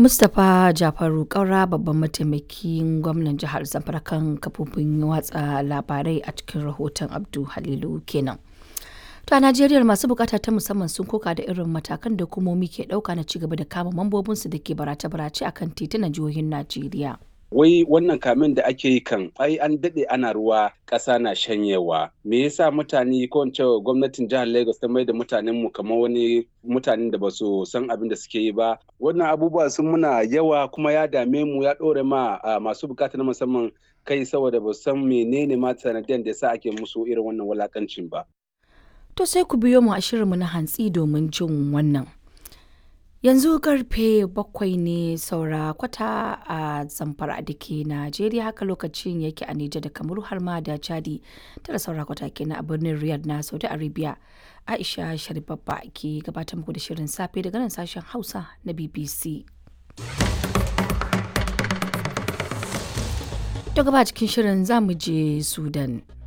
Mustapha Jafaru Kaura babban mataimakin gwamnan jihar Zamfara kan kafofin watsa labarai a cikin rahoton Abdu Halilu kenan. To a Najeriya masu bukata ta musamman sun koka da irin matakan da hukumomi ke dauka na cigaba da kama mambobinsu da ke barace-barace akan titunan jihohin Najeriya. wai wannan kamin da ake yi kan ai an daɗe ana ruwa ƙasa na shanyewa me yasa mutane ko in ce gwamnatin jihar Lagos ta mai da mutanen mu kamar wani mutanen da ba su san abin da suke yi ba wannan abubuwa sun muna yawa kuma ya dame mu ya ɗore ma masu bukata na musamman kai saboda ba san menene ma sanadiyan da yasa ake musu irin wannan walakancin ba To sai ku biyo mu a shirinmu na hantsi domin jin wannan. Yanzu karfe bakwai ne saura kwata a zamfara da ke Najeriya haka lokacin yake a Nijar da Kamaru har ma da Chadi tara saura kwata kenan a birnin Riyadh na Saudi Arabia. Aisha Sharibabba ke gabatar muku da shirin safe daga nan sashen Hausa na BBC. To gaba cikin shirin za mu je Sudan.